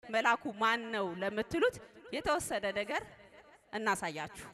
መላኩ ማን ነው ለምትሉት የተወሰነ ነገር እናሳያችሁ።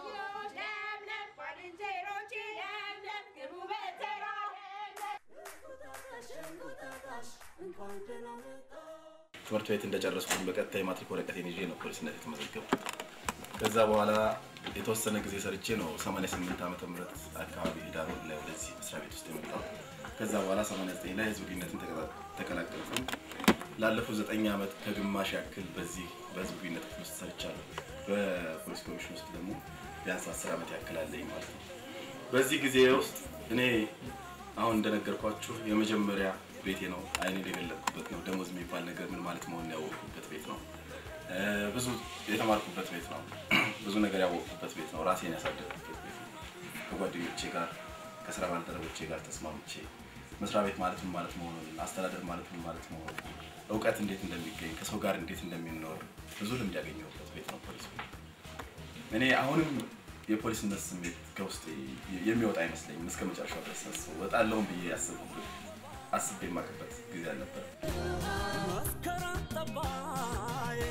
ትምህርት ቤት እንደጨረስኩኝ በቀጥታ የማትሪክ ወረቀቴን ይዤ ነው ፖሊስነት የተመዘገብኩት። ከዛ በኋላ የተወሰነ ጊዜ ሰርቼ ነው 88 ዓመተ ምህረት አካባቢ ዳር ወር ላይ ወደዚህ መስሪያ ቤት ውስጥ የመጣሁት። ከዛ በኋላ 89 ላይ ህዝብ ግንኙነትን ተቀላ- ተቀላቀልኩኝ። ላለፉት ዘጠኝ ዓመት ከግማሽ ያክል በዚህ በህዝብ ግንኙነት ክፍል ውስጥ ሰርቻለሁ። በፖሊስ ኮሚሽን ውስጥ ደግሞ ቢያንስ 10 ዓመት ያክል አለኝ ማለት ነው። በዚህ ጊዜ ውስጥ እኔ አሁን እንደነገርኳችሁ የመጀመሪያ ቤቴ ነው። አይኔን የገለጥኩበት ነው። ደሞዝ የሚባል ነገር ምን ማለት መሆኑን ያወቅኩበት ቤት ነው። እ፣ ብዙ የተማርኩበት ቤት ነው። ብዙ ነገር ያወቅኩበት ቤት ነው። ራሴን ያሳደግኩበት ቤት ነው። ከጓደኞቼ ጋር ከስራ ባልደረቦቼ ጋር ተስማምቼ መስሪያ ቤት ማለት ምን ማለት መሆኑን፣ አስተዳደር ማለት ምን ማለት መሆኑን፣ እውቀት እንዴት እንደሚገኝ፣ ከሰው ጋር እንዴት እንደሚኖር ብዙ ልምድ ያገኘሁበት ቤት ነው ፖሊስ ቤት። እኔ አሁንም የፖሊስነት ስሜት ከውስጥ የሚወጣ አይመስለኝም። እስከ መጨረሻው ድረስ ሳስበው እወጣለሁም ብዬ ያሰብኩበት አስቤ የማውቅበት ጊዜ አልነበረ። መስከረም ጠባዬ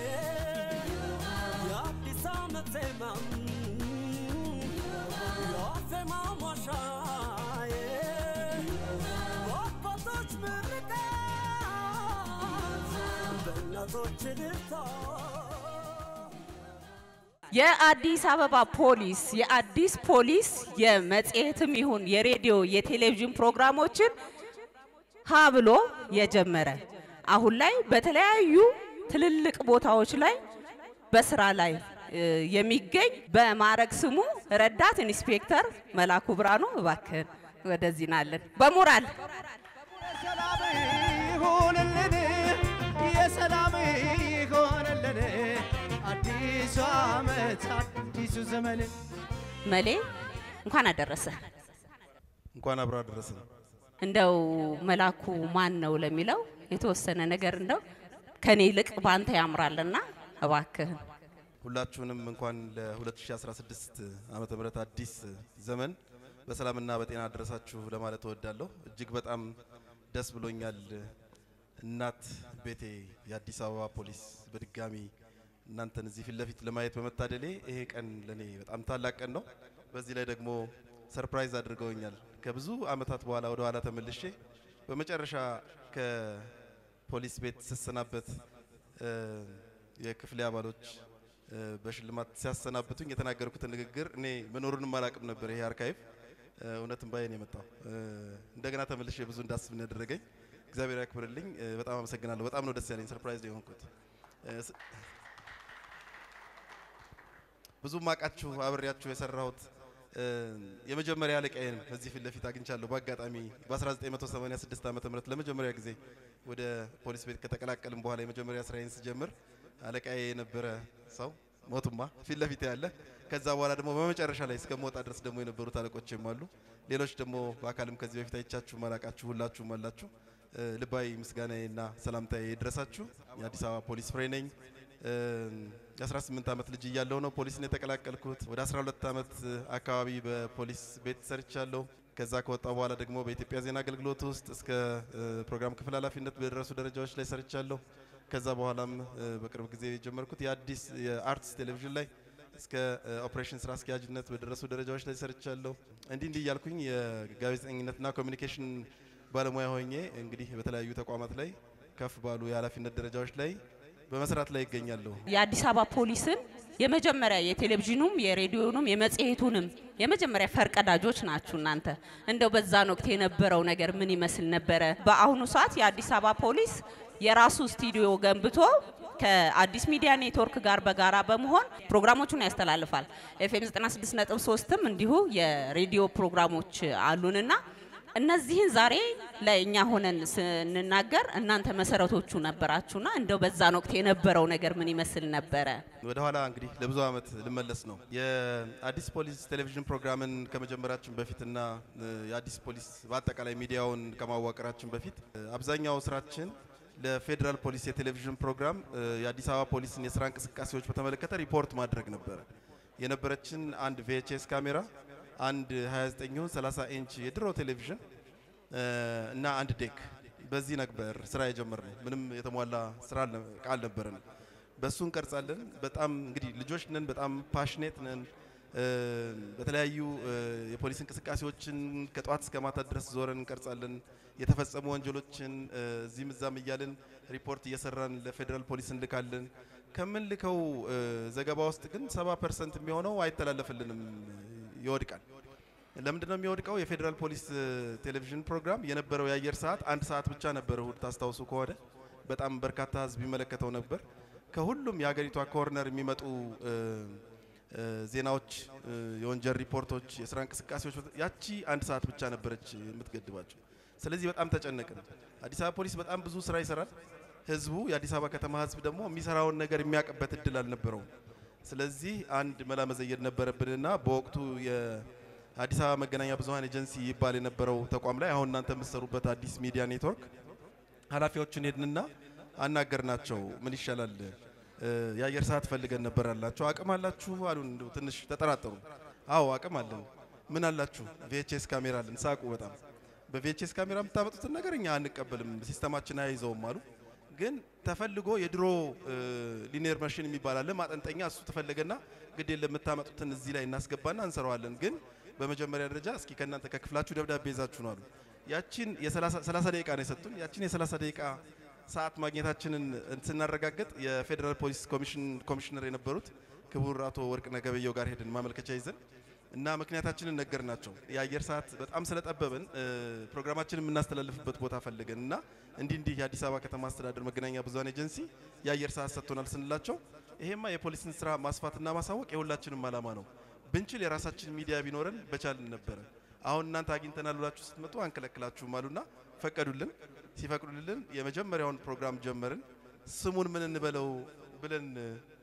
የአዲስ ዓመት ዜማም የዋዜማ ሟሻዬ በአባቶች ምርቃት በእናቶች ልልታ የአዲስ አበባ ፖሊስ የአዲስ ፖሊስ የመጽሔትም ይሁን የሬዲዮ የቴሌቪዥን ፕሮግራሞችን ሀ ብሎ የጀመረ አሁን ላይ በተለያዩ ትልልቅ ቦታዎች ላይ በስራ ላይ እ, የሚገኝ በማዕረግ ስሙ ረዳት ኢንስፔክተር መላኩ ብርሃኑ እባክህን ወደዚህ ናለን በሞራል የሰላም ይሁንልን የሰላም ይሁንልን አዲሱ ዓመት አዲሱ ዘመን መሌ እንኳን አደረሰ እንኳን አብሮ አደረሰን። እንደው መላኩ ማን ነው ለሚለው የተወሰነ ነገር እንደው ከኔ ይልቅ ባንተ ያምራልና እባክህን ሁላችሁንም እንኳን ለ2016 ዓመተ ምህረት አዲስ ዘመን በሰላምና በጤና አደረሳችሁ ለማለት እወዳለሁ። እጅግ በጣም ደስ ብሎኛል። እናት ቤቴ የአዲስ አበባ ፖሊስ በድጋሚ እናንተን እዚህ ፊት ለፊት ለማየት በመታደሌ ይሄ ቀን ለኔ በጣም ታላቅ ቀን ነው። በዚህ ላይ ደግሞ ሰርፕራይዝ አድርገውኛል። ከብዙ አመታት በኋላ ወደ ኋላ ተመልሼ በመጨረሻ ከፖሊስ ቤት ስሰናበት እ፣ የክፍሌ አባሎች እ፣ በሽልማት ሲያሰናብቱኝ የተናገርኩትን ንግግር እኔ መኖሩንም አላቅም ነበር። ይሄ አርካይቭ እ፣ እውነትም ባይን የመጣው እ፣ እንደገና ተመልሼ ብዙ እንዳስብ ነው ያደረገኝ። እግዚአብሔር ያክብርልኝ። እ፣ በጣም አመሰግናለሁ። በጣም ነው ደስ ያለኝ። ሰርፕራይዝ ነው የሆንኩት። እ፣ ስ- ብዙ ማቃችሁ አብሬያችሁ የሰራሁት እ፣ የመጀመሪያ አለቃዬን እዚህ ፊት ለፊት አግኝቻለሁ። በአጋጣሚ በ1986 ዓ ም ለመጀመሪያ ጊዜ ወደ ፖሊስ ቤት ከተቀላቀልም በኋላ የመጀመሪያ ስራዬን ስጀምር አለቃዬ የነበረ ሰው ሞቱማ ፊት ለፊት ያለ ከዛ በኋላ ደግሞ በመጨረሻ ላይ እስከመውጣ ድረስ ደግሞ የነበሩት አለቆችም አሉ። ሌሎች ደግሞ በአካልም ከዚህ በፊት አይቻችሁ ማላቃችሁ ሁላችሁም አላችሁ። እ፣ ልባዊ ምስጋናዬና ሰላምታዬ ይድረሳችሁ። የአዲስ አበባ ፖሊስ ፍሬ ነኝ። እ፣ የ18 ዓመት ልጅ እያለሁ ነው ፖሊስን የተቀላቀልኩት። ወደ 12 ዓመት አካባቢ በፖሊስ ቤት ሰርቻለሁ። ከዛ ከወጣ በኋላ ደግሞ በኢትዮጵያ ዜና አገልግሎት ውስጥ እስከ እ፣ ፕሮግራም ክፍል ኃላፊነት በደረሱ ደረጃዎች ላይ ሰርቻለሁ። ከዛ በኋላም እ፣ በቅርብ ጊዜ የጀመርኩት የአዲስ የአርትስ ቴሌቪዥን ላይ እስከ እ፣ ኦፕሬሽን ስራ አስኪያጅነት በደረሱ ደረጃዎች ላይ ሰርቻለሁ። እንዲህ እንዲህ እያልኩኝ የጋዜጠኝነትና ኮሚኒኬሽን ባለሙያ ሆኜ እንግዲህ በተለያዩ ተቋማት ላይ ከፍ ባሉ የኃላፊነት ደረጃዎች ላይ በመስራት ላይ ይገኛለሁ። የአዲስ አበባ ፖሊስን የመጀመሪያ የቴሌቪዥኑም የሬዲዮኑም የመጽሔቱንም የመጀመሪያ ፈርቀዳጆች ናችሁ እናንተ። እንደው በዛን ወቅት የነበረው ነገር ምን ይመስል ነበረ? በአሁኑ ሰዓት የአዲስ አበባ ፖሊስ የራሱ ስቱዲዮ ገንብቶ ከአዲስ ሚዲያ ኔትወርክ ጋር በጋራ በመሆን ፕሮግራሞቹን ያስተላልፋል። ኤፍኤም 96.3ም እንዲሁ የሬዲዮ ፕሮግራሞች አሉንና እነዚህን ዛሬ ለእኛ ሆነን ስንናገር እናንተ መሰረቶቹ ነበራችሁና እንደው በዛን ወቅት የነበረው ነገር ምን ይመስል ነበረ? ወደ ኋላ እንግዲህ ለብዙ ዓመት ልመለስ ነው። የአዲስ ፖሊስ ቴሌቪዥን ፕሮግራምን ከመጀመራችን በፊትና እ፣ የአዲስ ፖሊስ በአጠቃላይ ሚዲያውን ከማዋቀራችን በፊት እ፣ አብዛኛው ስራችን ለፌዴራል ፖሊስ የቴሌቪዥን ፕሮግራም እ፣ የአዲስ አበባ ፖሊስን የስራ እንቅስቃሴዎች በተመለከተ ሪፖርት ማድረግ ነበረ። የነበረችን አንድ ቪኤችኤስ ካሜራ፣ አንድ 29 30 ኢንች የድሮ ቴሌቪዥን እ፣ እና አንድ ዴክ በዚህ ነበር ስራ የጀመርነው። ምንም የተሟላ ስራ አልነ- አልነበረንም። በሱ እንቀርጻለን። በጣም እንግዲህ ልጆች ነን፣ በጣም ፓሽኔት ነን። እ፣ በተለያዩ እ፣ የፖሊስ እንቅስቃሴዎችን ከጠዋት እስከ ማታ ድረስ ዞረን እንቀርጻለን። የተፈጸሙ ወንጀሎችን እ፣ እዚህም እዛም እያልን ሪፖርት እየሰራን ለፌዴራል ፖሊስ እንልካለን። ከምንልከው እ፣ ዘገባ ውስጥ ግን ሰባ ፐርሰንት የሚሆነው አይተላለፍልንም፣ ይወድቃል። ለምንድን ነው የሚወድቀው? የፌዴራል ፖሊስ እ፣ ቴሌቪዥን ፕሮግራም የነበረው የአየር ሰዓት አንድ ሰዓት ብቻ ነበር። እሁድ ታስታውሱ ከሆነ በጣም በርካታ ህዝብ ይመለከተው ነበር። ከሁሉም የሀገሪቷ ኮርነር የሚመጡ እ፣ እ፣ ዜናዎች፣ እ፣ የወንጀል ሪፖርቶች፣ የስራ እንቅስቃሴዎች ያቺ አንድ ሰዓት ብቻ ነበረች የምትገድባቸው። ስለዚህ በጣም ተጨነቅን። አዲስ አበባ ፖሊስ በጣም ብዙ ስራ ይሰራል። ህዝቡ የአዲስ አበባ ከተማ ህዝብ ደግሞ የሚሰራውን ነገር የሚያውቅበት እድል አልነበረውም። ስለዚህ አንድ መላ መዘየድ ነበረብንና በወቅቱ የአዲስ አበባ መገናኛ ብዙኃን ኤጀንሲ ይባል የነበረው ተቋም ላይ አሁን እናንተ የምትሰሩበት አዲስ ሚዲያ ኔትወርክ ኃላፊዎችን ሄድንና አናገርናቸው። ምን ይሻላል እ፣ የአየር ሰዓት ፈልገን ነበር አላቸው። አቅም አላችሁ አሉን። እንደው ትንሽ ተጠራጠሩ። አዎ አቅም አለን። ምን አላችሁ? ቪኤችኤስ ካሜራ አለን። ሳቁ በጣም በቪኤችኤስ ካሜራ የምታመጡትን ነገር እኛ አንቀበልም፣ ሲስተማችን አይይዘውም አሉ። ግን ተፈልጎ የድሮ ሊኒየር መሽን የሚባል አለ ማጠንጠኛ፣ እሱ ተፈለገና ግድ የለም የምታመጡትን እዚህ ላይ እናስገባና እንሰራዋለን። ግን በመጀመሪያ ደረጃ እስኪ ከእናንተ ከክፍላችሁ ደብዳቤ ይዛችሁ ነው አሉ። ያቺን የ30 ደቂቃ ነው የሰጡን። ያቺን የ30 ደቂቃ ሰዓት ማግኘታችንን ስናረጋግጥ የፌዴራል ፖሊስ ኮሚሽን ኮሚሽነር የነበሩት ክቡር አቶ ወርቅነህ ገበየሁ ጋር ሄድን ማመልከቻ ይዘን እና ምክንያታችንን ነገር ናቸው። የአየር ሰዓት በጣም ስለጠበበን እ፣ ፕሮግራማችንን የምናስተላልፍበት ቦታ ፈልገን እና እንዲህ እንዲህ የአዲስ አበባ ከተማ አስተዳደር መገናኛ ብዙኃን ኤጀንሲ የአየር ሰዓት ሰጥቶናል ስንላቸው ይሄማ የፖሊስን ስራ ማስፋትና ማሳወቅ የሁላችንም ዓላማ ነው። ብንችል የራሳችን ሚዲያ ቢኖረን በቻልን ነበረ። አሁን እናንተ አግኝተናል ብላችሁ ስትመጡ አንከለክላችሁም አሉና ፈቀዱልን። ሲፈቅዱልን የመጀመሪያውን ፕሮግራም ጀመርን። ስሙን ምን እንበለው ብለን እ፣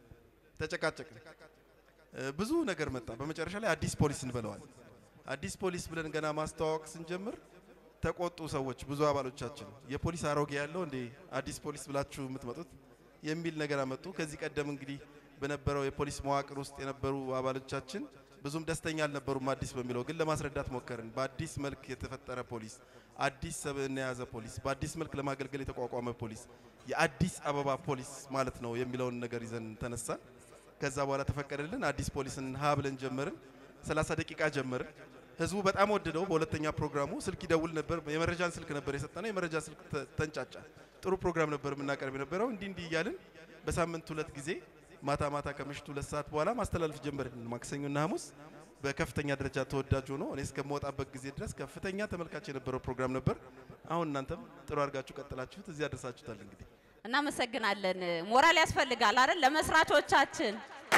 ተጨቃጨቅን። እ፣ ብዙ ነገር መጣ። በመጨረሻ ላይ አዲስ ፖሊስ እንበለዋል። አዲስ ፖሊስ ብለን ገና ማስተዋወቅ ስንጀምር ተቆጡ ሰዎች፣ ብዙ አባሎቻችን የፖሊስ አሮጌ ያለው እንዴ አዲስ ፖሊስ ብላችሁ የምትመጡት የሚል ነገር አመጡ። ከዚህ ቀደም እንግዲህ በነበረው የፖሊስ መዋቅር ውስጥ የነበሩ አባሎቻችን ብዙም ደስተኛ አልነበሩም አዲስ በሚለው ግን ለማስረዳት ሞከርን። በአዲስ መልክ የተፈጠረ ፖሊስ፣ አዲስ ሰብዕና የያዘ ፖሊስ፣ በአዲስ መልክ ለማገልገል የተቋቋመ ፖሊስ፣ የአዲስ አበባ ፖሊስ ማለት ነው የሚለውን ነገር ይዘን ተነሳን። ከዛ በኋላ ተፈቀደልን። አዲስ ፖሊስን ሀ ብለን ጀመርን። 30 ደቂቃ ጀመርን። ህዝቡ በጣም ወደደው። በሁለተኛ ፕሮግራሙ ስልክ ይደውል ነበር። የመረጃን ስልክ ነበር የሰጠነው። የመረጃ ስልክ ተ- ተንጫጫ። ጥሩ ፕሮግራም ነበር የምናቀርብ የነበረው። እንዲህ እንዲህ እያልን በሳምንት ሁለት ጊዜ ማታ ማታ ከምሽቱ ሁለት ሰዓት በኋላ ማስተላለፍ ጀመርን። ማክሰኞና ሐሙስ በከፍተኛ ደረጃ ተወዳጅ ሆኖ እኔ እስከምወጣበት ጊዜ ድረስ ከፍተኛ ተመልካች የነበረው ፕሮግራም ነበር። አሁን እናንተም ጥሩ አድርጋችሁ ቀጥላችሁት እዚህ አደርሳችሁታል። እንግዲህ እናመሰግናለን። ሞራል ያስፈልጋል አይደል? ለመስራቾቻችን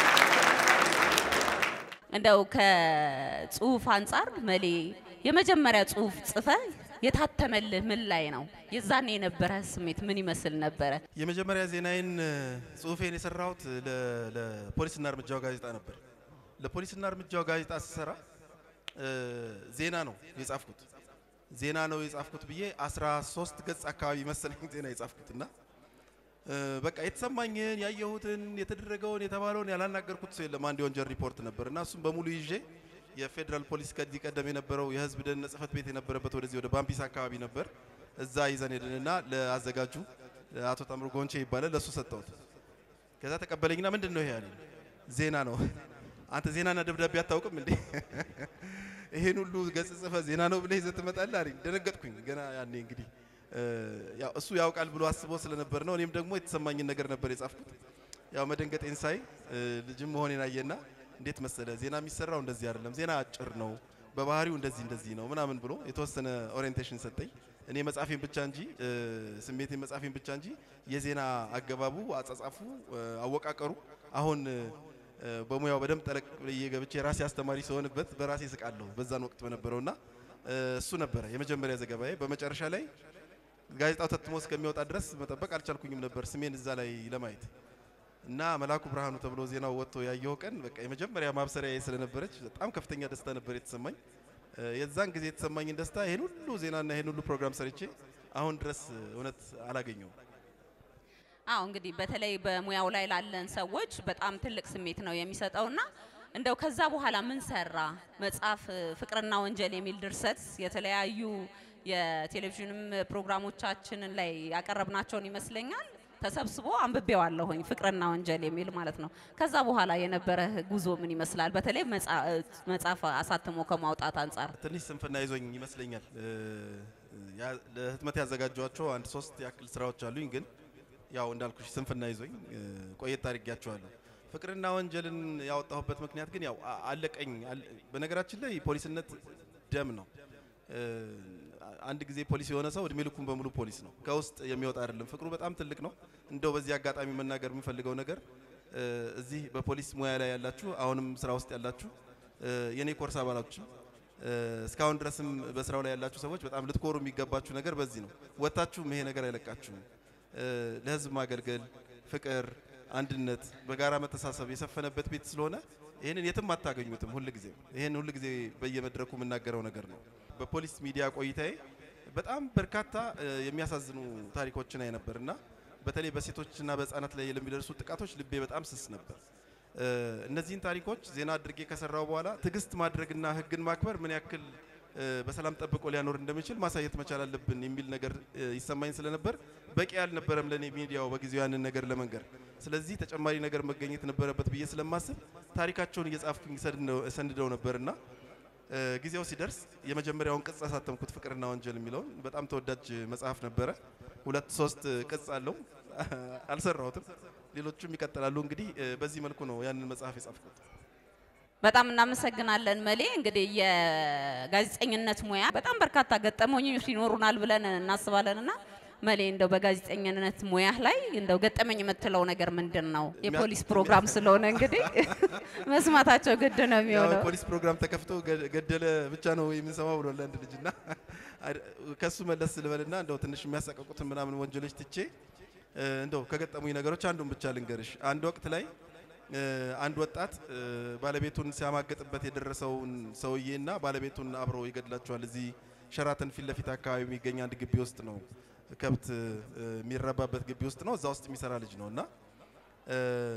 እንደው ከጽሁፍ አንጻር መሌ የመጀመሪያ ጽሁፍ ጽፈ የታተመልህ ምን ላይ ነው? የዛኔ የነበረ ስሜት ምን ይመስል ነበረ? የመጀመሪያ ዜናዬን እ፣ ጽሁፌን የሰራሁት ለ- ለፖሊስና እርምጃው ጋዜጣ ነበር። ለፖሊስና እርምጃው ጋዜጣ ስሰራ እ፣ ዜና ነው የጻፍኩት። ዜና ነው የጻፍኩት ብዬ 13 ገጽ አካባቢ መሰለኝ ዜና የጻፍኩት እና እ፣ በቃ የተሰማኝን ያየሁትን የተደረገውን የተባለውን ያላናገርኩት ሰው የለም። አንድ የወንጀል ሪፖርት ነበር እና እሱም በሙሉ ይዤ የፌዴራል ፖሊስ ከዚህ ቀደም የነበረው የህዝብ ደህንነት ጽህፈት ቤት የነበረበት ወደዚህ ወደ ባምቢስ አካባቢ ነበር። እዛ ይዘን ሄድንና ለአዘጋጁ አቶ ታምሩ ጎንቼ ይባላል ለእሱ ሰጠሁት። ከዛ ተቀበለኝና ምንድን ነው ይሄ ያለኝ። ዜና ነው። አንተ ዜናና ደብዳቤ አታውቅም እንዴ? ይሄን ሁሉ ገጽ ጽፈ ዜና ነው ብለህ ይዘህ ትመጣለህ አለኝ። ደነገጥኩኝ። ገና ያኔ እንግዲህ እ፣ ያው እሱ ያውቃል ብሎ አስቦ ስለነበር ነው። እኔም ደግሞ የተሰማኝን ነገር ነበር የጻፍኩት። ያው መደንገጤን ሳይ እ፣ ልጅም መሆኔን አየና እንዴት መሰለ ዜና የሚሰራው እንደዚህ አይደለም፣ ዜና አጭር ነው፣ በባህሪው እንደዚህ እንደዚህ ነው ምናምን ብሎ የተወሰነ ኦሪየንቴሽን ሰጠኝ። እኔ መጻፌን ብቻ እንጂ እ፣ ስሜቴን መጻፌን ብቻ እንጂ የዜና አገባቡ፣ አጻጻፉ፣ እ፣ አወቃቀሩ አሁን እ፣ በሙያው በደንብ ጠለቅ ብዬ ገብቼ የራሴ አስተማሪ ሲሆንበት በራሴ ስቃለሁ በዛን ወቅት በነበረውና እ፣ እሱ ነበረ የመጀመሪያ ዘገባዬ። በመጨረሻ ላይ ጋዜጣው ተትሞ እስከሚወጣ ድረስ መጠበቅ አልቻልኩኝም ነበር ስሜን እዛ ላይ ለማየት እና መላኩ ብርሃኑ ተብሎ ዜናው ወጥቶ ያየው ቀን በቃ የመጀመሪያ ማብሰሪያ ስለነበረች በጣም ከፍተኛ ደስታ ነበር የተሰማኝ። እ፣ የዛን ጊዜ የተሰማኝን ደስታ ይሄን ሁሉ ዜናና ይሄን ሁሉ ፕሮግራም ሰርቼ አሁን ድረስ እ፣ እውነት አላገኘውም። አዎ እንግዲህ በተለይ በሙያው ላይ ላለን ሰዎች በጣም ትልቅ ስሜት ነው የሚሰጠውና እንደው ከዛ በኋላ ምን ሰራ መጽሐፍ እ፣ ፍቅርና ወንጀል የሚል ድርሰት የተለያዩ የቴሌቪዥንም ፕሮግራሞቻችንን ላይ ያቀረብናቸውን ይመስለኛል ተሰብስቦ አንብቤዋለሁኝ ፍቅርና ወንጀል የሚል ማለት ነው። ከዛ በኋላ የነበረ ጉዞ ምን ይመስላል? በተለይ መጽአ- መጽሐፍ አሳትሞ ከማውጣት አንጻር ትንሽ ስንፍና ይዞኝ ይመስለኛል። እ፣ ያ- ለህትመት ያዘጋጇቸው አንድ ሶስት ያክል ስራዎች አሉኝ፣ ግን ያው እንዳልኩሽ ስንፍና ይዞኝ እ፣ ቆየት አድርጊያቸዋለሁ። ፍቅርና ወንጀልን ያወጣሁበት ምክንያት ግን ያው አ- አለቀኝ። አለ- በነገራችን ላይ ፖሊስነት ደም ነው። እ፣ አንድ ጊዜ ፖሊስ የሆነ ሰው እድሜ ልኩን በሙሉ ፖሊስ ነው። ከውስጥ የሚወጣ አይደለም። ፍቅሩ በጣም ትልቅ ነው። እንደው በዚህ አጋጣሚ መናገር የምፈልገው ነገር እ፣ እዚህ በፖሊስ ሙያ ላይ ያላችሁ አሁንም ስራ ውስጥ ያላችሁ እ፣ የኔ ኮርስ አባላችሁ እ፣ እስካሁን ድረስም በስራው ላይ ያላችሁ ሰዎች በጣም ልትኮሩ የሚገባችሁ ነገር በዚህ ነው። ወጥታችሁም ይሄ ነገር አይለቃችሁም። እ፣ ለህዝብ ማገልገል፣ ፍቅር፣ አንድነት፣ በጋራ መተሳሰብ የሰፈነበት ቤት ስለሆነ ይህንን የትም አታገኙትም። ሁል ጊዜ ይህን ሁል ጊዜ በየመድረኩ የምናገረው ነገር ነው። በፖሊስ ሚዲያ ቆይታዬ በጣም በርካታ እ፣ የሚያሳዝኑ ታሪኮችን አይ ነበር እና በተለይ በሴቶችና በህጻናት ላይ ለሚደርሱ ጥቃቶች ልቤ በጣም ስስ ነበር። እ፣ እነዚህን ታሪኮች ዜና አድርጌ ከሰራው በኋላ ትዕግስት ማድረግና ህግን ማክበር ምን ያክል እ፣ በሰላም ጠብቆ ሊያኖር እንደሚችል ማሳየት መቻል አለብን የሚል ነገር እ፣ ይሰማኝ ስለነበር በቂ አልነበረም ለእኔ ሚዲያው በጊዜው ያንን ነገር ለመንገር። ስለዚህ ተጨማሪ ነገር መገኘት ነበረበት ብዬ ስለማስብ ታሪካቸውን እየጻፍኩኝ ሰንደው- ሰንደው ነበርና እ፣ ጊዜው ሲደርስ የመጀመሪያውን ቅጽ አሳተምኩት ፍቅርና ወንጀል የሚለውን በጣም ተወዳጅ መጽሐፍ ነበረ። ሁለት ሶስት ቅጽ አለው አልሰራሁትም። ሌሎቹም ይቀጥላሉ። እንግዲህ እ፣ በዚህ መልኩ ነው ያንን መጽሐፍ የጻፍኩት። በጣም እናመሰግናለን መሌ። እንግዲህ የጋዜጠኝነት ሙያ በጣም በርካታ ገጠመኞች ይኖሩናል ብለን እናስባለን እና መሌ እንደው በጋዜጠኝነት ሙያ ላይ እንደው ገጠመኝ የምትለው ነገር ምንድን ነው? የፖሊስ ፕሮግራም ስለሆነ እንግዲህ መስማታቸው ግድ ነው ያው የሚሆነው። የፖሊስ ፕሮግራም ተከፍቶ ገ- ገደለ ብቻ ነው የምንሰማው ብሏል አንድ ልጅ እና አድ- ከሱ መለስ ልበልና እንደው ትንሽ የሚያሳቀቁትን ምናምን ወንጀሎች ትቼ እ፣ እንደው ከገጠሙኝ ነገሮች አንዱን ብቻ ልንገርሽ። አንድ ወቅት ላይ እ፣ አንድ ወጣት እ፣ ባለቤቱን ሲያማገጥበት የደረሰውን ሰውዬና ባለቤቱን አብሮ ይገድላቸዋል። እዚህ ሸራተን ፊት ለፊት አካባቢ የሚገኝ አንድ ግቢ ውስጥ ነው ከብት እ፣ የሚረባበት ግቢ ውስጥ ነው። እዛ ውስጥ የሚሰራ ልጅ ነው እና እ፣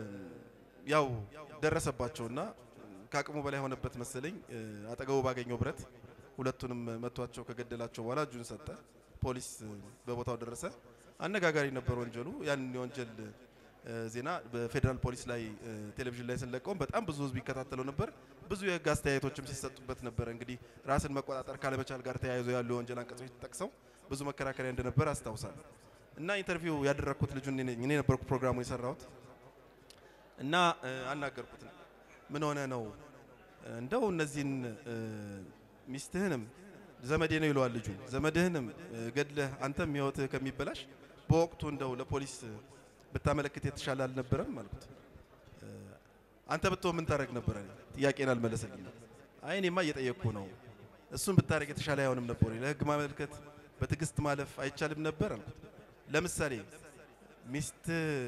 ያው ደረሰባቸውና ከአቅሙ በላይ ሆነበት መሰለኝ እ፣ አጠገቡ ባገኘው ብረት ሁለቱንም መቷቸው ከገደላቸው በኋላ እጁን ሰጠ። ፖሊስ እ፣ በቦታው ደረሰ። አነጋጋሪ ነበር ወንጀሉ። ያንን የወንጀል እ፣ ዜና በፌዴራል ፖሊስ ላይ እ፣ ቴሌቪዥን ላይ ስንለቀውም በጣም ብዙ ሕዝብ ይከታተለው ነበር። ብዙ የሕግ አስተያየቶችም ሲሰጡበት ነበረ። እንግዲህ ራስን መቆጣጠር ካለመቻል ጋር ተያይዞ ያሉ የወንጀል አንቀጾች ተጠቅሰው ብዙ መከራከሪያ እንደነበር አስታውሳለሁ። እና ኢንተርቪው ያደረግኩት ልጁ እኔ ነኝ። እኔ ነበርኩ ፕሮግራሙ የሰራሁት እና እ፣ አናገርኩት። ምን ሆነ ነው እንደው እነዚህን እ፣ ሚስትህንም ዘመዴ ነው ይለዋል ልጁ። ዘመድህንም እ፣ ገድለህ አንተም ህይወትህ ከሚበላሽ በወቅቱ እንደው ለፖሊስ ብታመለክት የተሻለ አልነበረም አልኩት። እ፣ አንተ ብትሆን ምን ታደርግ ነበረ? ጥያቄን አልመለሰልኝም። አይ እኔማ እየጠየቅኩ ነው። እሱን ብታደርግ የተሻለ አይሆንም ነበር ወይ? ለህግ ማመልከት በትዕግስት ማለፍ አይቻልም ነበር አልኩት። ለምሳሌ ሚስት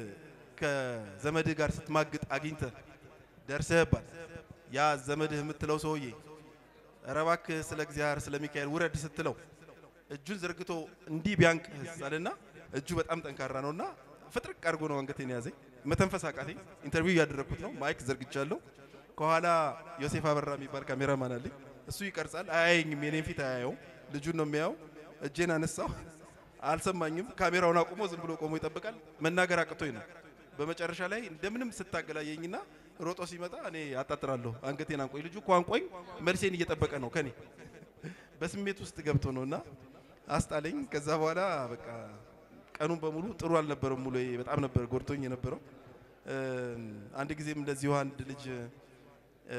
ከዘመድህ ጋር ስትማግጥ አግኝተህ ደርሰህባት ያ ዘመድህ የምትለው ሰውዬ ኧረ እባክህ ስለ እግዚአብሔር ስለ ሚካኤል ውረድ ስትለው እጁን ዘርግቶ እንዲህ ቢያንቅህ አለና እጁ በጣም ጠንካራ ነውና ፍጥርቅ አድርጎ ነው አንገቴን ያዘኝ። መተንፈስ አቃተኝ። ኢንተርቪው እያደረግኩት ነው። ማይክ ዘርግቻለሁ። ከኋላ ዮሴፍ አበራ የሚባል ካሜራማን አለኝ። እሱ ይቀርጻል። አያየኝም፣ የኔን ፊት አያየውም። ልጁን ነው የሚያየው። እጄን አነሳው፣ አልሰማኝም። ካሜራውን አቁሞ ዝም ብሎ ቆሞ ይጠብቃል። መናገር አቅቶኝ ነው። በመጨረሻ ላይ እንደምንም ስታገላየኝና ሮጦ ሲመጣ እኔ አጣጥራለሁ። አንገቴን አንቆኝ፣ ልጁ እኮ አንቆኝ መልሴን እየጠበቀ ነው ከኔ በስሜት ውስጥ ገብቶ ነውና አስጣለኝ። ከዛ በኋላ በቃ ቀኑን በሙሉ ጥሩ አልነበረም። ሙሉ በጣም ነበር ጎድቶኝ የነበረው። እ፣ አንድ ጊዜም እንደዚሁ አንድ ልጅ እ፣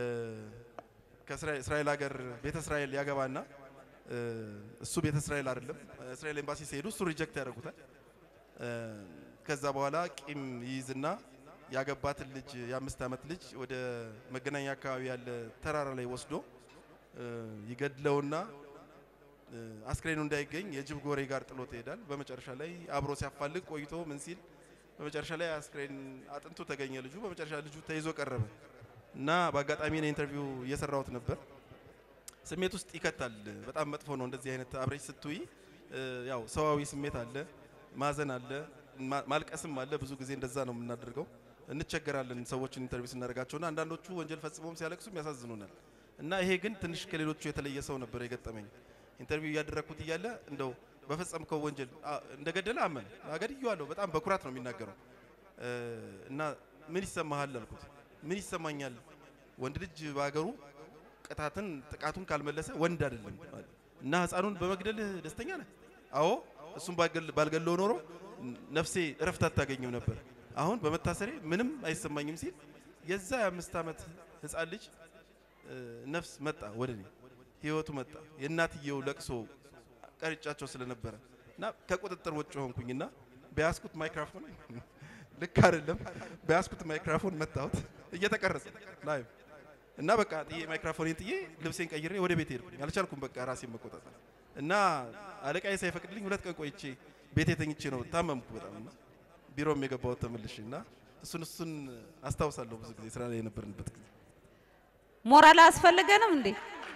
ከእስራኤል ሀገር ቤተ እስራኤል ያገባና እ፣ እሱ ቤተ እስራኤል አይደለም እስራኤል ኤምባሲ ሲሄዱ እሱ ሪጀክት ያደርጉታል። እ፣ ከዛ በኋላ ቂም ይይዝና ያገባትን ልጅ የአምስት ዓመት ልጅ ወደ መገናኛ አካባቢ ያለ ተራራ ላይ ወስዶ እ፣ ይገድለውና እ፣ አስክሬኑ እንዳይገኝ የጅብ ጎሬ ጋር ጥሎት ይሄዳል። በመጨረሻ ላይ አብሮ ሲያፋልግ ቆይቶ ምን ሲል በመጨረሻ ላይ አስክሬን አጥንቱ ተገኘ። ልጁ በመጨረሻ ልጁ ተይዞ ቀረበ እና በአጋጣሚ እኔ ኢንተርቪው እየሰራሁት ነበር። ስሜት ውስጥ ይከታል። በጣም መጥፎ ነው። እንደዚህ አይነት አብሬጅ ስትይ እ፣ ያው ሰዋዊ ስሜት አለ፣ ማዘን አለ፣ ማ- ማልቀስም አለ። ብዙ ጊዜ እንደዛ ነው የምናደርገው። እንቸገራለን ሰዎችን ኢንተርቪው ስናደርጋቸውና አንዳንዶቹ ወንጀል ፈጽመውም ሲያለቅሱም ያሳዝኑናል። እና ይሄ ግን ትንሽ ከሌሎቹ የተለየ ሰው ነበር የገጠመኝ። ኢንተርቪው እያደረግኩት እያለ እንደው በፈጸምከው ወንጀል አ- እንደገደለ አመነ። አገድዬዋለሁ በጣም በኩራት ነው የሚናገረው እ፣ እና ምን ይሰማሃል አልኩት። ምን ይሰማኛል ወንድ ልጅ በሀገሩ ቅጣትን ጥቃቱን ካልመለሰ ወንድ አይደለም አለ። እና ህፃኑን በመግደልህ ደስተኛ ነህ? አዎ እሱም ባልገል- ባልገለው ኖሮ ነፍሴ እረፍት አታገኝም ነበር። አሁን በመታሰሬ ምንም አይሰማኝም ሲል የዛ የአምስት ዓመት ህፃን ልጅ እ፣ ነፍስ መጣ ወደ እኔ ህይወቱ መጣ። የእናትየው ለቅሶ ቀርጫቸው ስለነበረ እና ከቁጥጥር ውጭ ሆንኩኝና በያዝኩት ማይክራፎን ልክ አይደለም በያዝኩት ማይክራፎን መታሁት እየተቀረጸ ላይቭ እና በቃ ጥዬ ማይክራፎኔን ጥዬ ልብሴን ቀይሬ ወደ ቤት ሄድኩኝ። አልቻልኩም በቃ ራሴን መቆጣጠር እና አለቃዬ ሳይፈቅድልኝ ሁለት ቀን ቆይቼ ቤቴ ተኝቼ ነው ታመምኩ በጣም እና ቢሮም የገባሁት ተመልሼ እና እሱን እሱን አስታውሳለሁ ብዙ ጊዜ ስራ ላይ የነበርንበት ጊዜ ሞራል አያስፈልገንም እንዴ?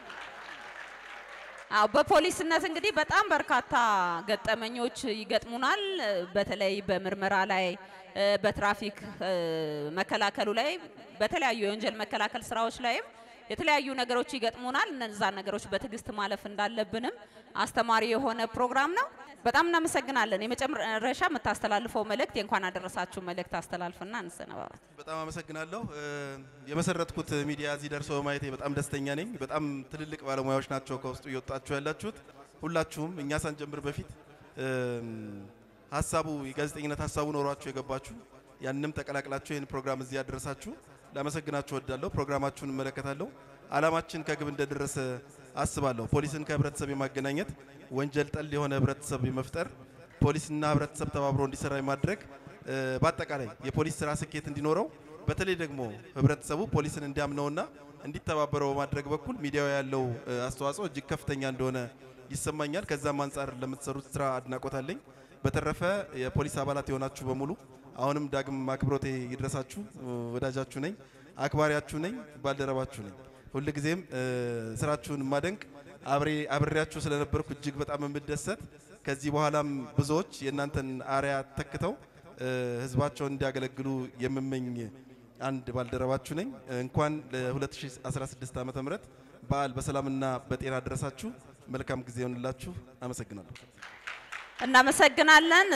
አዎ በፖሊስነት እንግዲህ በጣም በርካታ ገጠመኞች ይገጥሙናል። በተለይ በምርመራ ላይ እ፣ በትራፊክ እ፣ መከላከሉ ላይ በተለያዩ የወንጀል መከላከል ስራዎች ላይም የተለያዩ ነገሮች ይገጥሙናል። እነዛን ነገሮች በትዕግስት ማለፍ እንዳለብንም አስተማሪ የሆነ ፕሮግራም ነው። በጣም እናመሰግናለን። የመጨረሻ የምታስተላልፈው መልእክት የእንኳን አደረሳችሁ መልእክት አስተላልፍና እንሰነባበት። በጣም አመሰግናለሁ። እ፣ የመሰረትኩት ሚዲያ እዚህ ደርሶ በማየቴ በጣም ደስተኛ ነኝ። በጣም ትልልቅ ባለሙያዎች ናቸው ከውስጡ እየወጣችሁ ያላችሁት። ሁላችሁም እኛ ሳንጀምር በፊት እም፣ ሀሳቡ የጋዜጠኝነት ሀሳቡ ኖሯችሁ የገባችሁ ያንንም ተቀላቅላችሁ ይህን ፕሮግራም እዚህ ያደረሳችሁ ላመሰግናችሁ እወዳለሁ። ፕሮግራማችሁን እመለከታለሁ። አላማችን ከግብ እንደደረሰ አስባለሁ። ፖሊስን ከህብረተሰብ የማገናኘት ወንጀል ጠል የሆነ ህብረተሰብ የመፍጠር ፖሊስና ህብረተሰብ ተባብሮ እንዲሰራ የማድረግ እ፣ በአጠቃላይ የፖሊስ ስራ ስኬት እንዲኖረው በተለይ ደግሞ ህብረተሰቡ ፖሊስን እንዲያምነውና እንዲተባበረው በማድረግ በኩል ሚዲያው ያለው እ፣ አስተዋጽኦ እጅግ ከፍተኛ እንደሆነ ይሰማኛል። ከዛም አንጻር ለምትሰሩት ስራ አድናቆት አለኝ። በተረፈ የፖሊስ አባላት የሆናችሁ በሙሉ አሁንም ዳግም አክብሮቴ ይድረሳችሁ። እ፣ ወዳጃችሁ ነኝ፣ አክባሪያችሁ ነኝ፣ ባልደረባችሁ ነኝ። ሁልጊዜም እ፣ ስራችሁን ማደንቅ አብሬ አብሬያችሁ ስለነበርኩ እጅግ በጣም የምደሰት ከዚህ በኋላም ብዙዎች የእናንተን አርያ ተክተው እ፣ ህዝባቸውን እንዲያገለግሉ የምመኝ አንድ ባልደረባችሁ ነኝ። እንኳን ለ2016 ዓ.ም በዓል በሰላምና በጤና ደረሳችሁ። መልካም ጊዜ ይሆንላችሁ። አመሰግናለሁ። እናመሰግናለን።